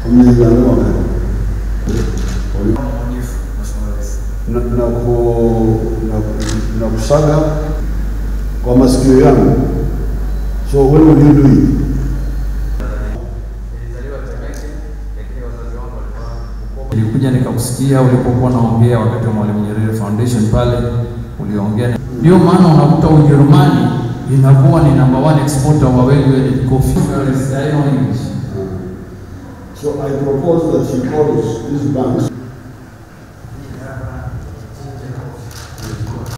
Umezaliwa wapi? Mwaminifu, Mheshimiwa Rais. na, na, ku, na, na kusaga kwa masikio yangu. So when will you do it? Nilizaliwa Temeke, lakini wazazi wangu walikuwa Bukoba. Nilikuja nikakusikia ulipokuwa naongea wakati wa Mwalimu Nyerere Foundation pale uliongea. Ndio maana unakuta Ujerumani inakuwa ni number one exporter wa value-added coffee. I know English. So I propose that she calls these banks